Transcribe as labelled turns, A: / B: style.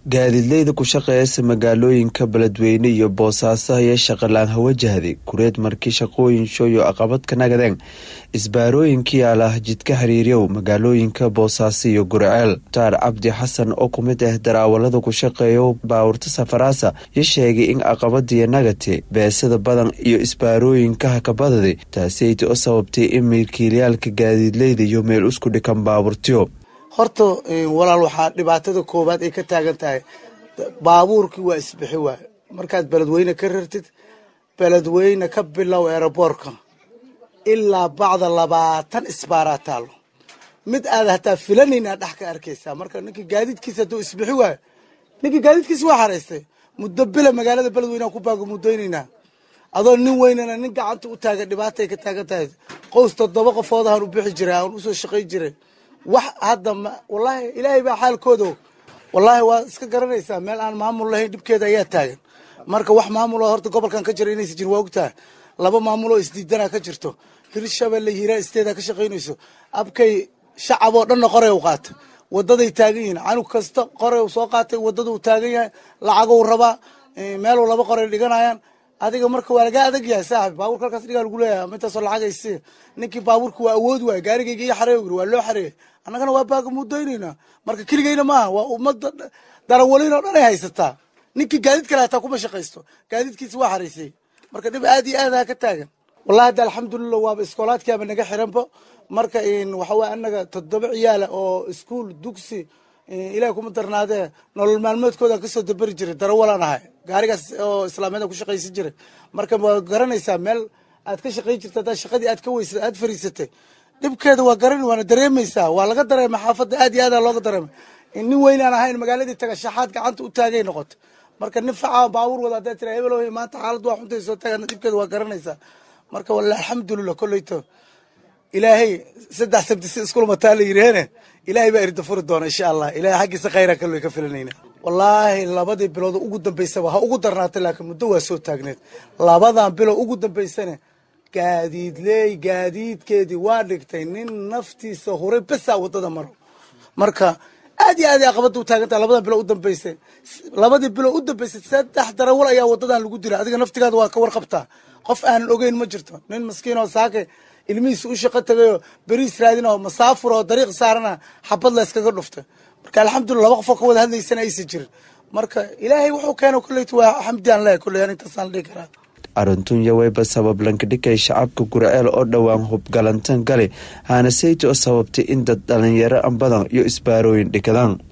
A: gaadiidleyda ku shaqeeyasa magaalooyinka beledweyne iyo boosaaso ayaa shaqalaan hawajahday kureed markii shaqooyin shooyo aqabad ka nagadeen isbaarooyinkii alah jidka xiriiryow magaalooyinka boosaaso iyo gurceel taar cabdi xasan oo ku mid ah daraawalada ku shaqeeyo baawurta safaraasa yo sheegay in aqabadiya nagate beesada badan iyo isbaarooyinkaha ka badaday taasiyta u sababtay in milkiilayaalka gaadiidleyda iyo meel isku dhikan baaburtiyo
B: horta walaal waxaa dhibaatada koowaad ay ka taagan tahay baabuurkii waa isbixi waayo markaad beledweyne ka rartid beledweyne ka bilow eeraboorka ilaa bacda labaatan isbaaraa taalo mid aad hataa filanayn aad dhex ka arkaysaa marka ninkii gaadiidkiisa hadduu isbixi waayo ninkii gaadiidkiisa waa xaraystay muddo bila magaalada beledweyne aan ku baagamuddaynaynaa adoo nin weynana nin gacanta u taagan dhibaatay ka taagan tahay qows toddoba qofoodahaan u bixi jiray aan usoo shaqayn jiray wax hadda wallaahi ilaahay baa xaalkooda wallaahi waa iska garanaysaa meel aan maamul lahayn dhibkeeda ayaa taagan marka wax maamuloo horta gobolkan ka jira inaysa jirin waa ogtaha laba maamuloo isdiidana ka jirto hirshabelle hiraa isteeda ka shaqaynayso abkay shacab oo dhanna qoray u qaata wadaday taagan yihiin canug kasta qoray soo qaatay wadaduu taagan yahay lacagou rabaa meeluu laba qoray dhiganayaan adiga marka waa lagaa adag yahay saaxib baaburka halkaas dhigaa lagu leeyahay mintaasoo lacagaysi ninkii baaburka waa awood waay gaarigayga iyo xareey waa loo xareeyay annagana waa baaga mudaynaynaa marka keligayna maaha waa ummadda darawaliin oo dhan ay haysataa ninkii gaadiid kale hataa kuma shaqaysto gaadiidkiisa waa xaraysay marka dhib aad iyo aad ha ka taagan wallahi hadda alxamdulillah waaba iskoolaadkiaba naga xiranba marka waxa waye annaga toddoba ciyaala oo iskuol dugsi ilaah kuma darnaadee nolol maalmeedkooda kasoo daberi jiray darawalaan ahay gaarigaas oo islaameed ku shaqaysan jiray marka waa garanaysaa meel aad ka shaqayn jirta haddaa shaqadii aad ka weysa aad fariisatay dhibkeeda waa garan waana dareemaysaa waa laga dareema xaafadda aad iyo aada looga dareemay nin weynaan ahayn magaaladii taga shaxaad gacanta u taagay noqoto marka nin faca baabuur wada haddaa tira hebel maanta xaalad waa xuntay soo taagana dhibkeeda waa garanaysaa marka walla alxamdulillah kolleyto ilaahay saddex sabti si iskulmataa la yidhaahne ilaahay baa irda furi doona insha allah ilahay xaggiisa khayra kallo ka filanayna wallaahi labadii bilood ugu dambaysaba ha ugu darnaatay laakiin muddo waa soo taagneed labadan bilo ugu dambaysana gaadiidleey gaadiidkeedii waa dhigtay nin naftiisa huray besaa wadada maro marka aad iyo aad ay aqabada u taagan tahay labadan bilo u dambaysay labadii bilo u dambaysay saddex darawal ayaa wadadan lagu dila adiga naftigaada waa ka warqabtaa qof aanan ogeyn ma jirto nin maskiin oo saake ilmihiisa u shaqo tagayoo beriis raadin oo masaafur oo dariiq saarana xabad la yskaga dhuftay marka alxamdulillah laba qofoo ka wada hadlaysana aysan jirin marka ilaahay wuxuu keena kolleyt waa xamdi aan leehay kolley an intaasaan la dhihi karaa
A: arrintunya wayba sabab lankadhigay shacabka gurceel oo dhowaan hubgalantan gale haana sayti oo sababtay in dad dhalinyaro an badan iyo isbaarooyin dhikadaan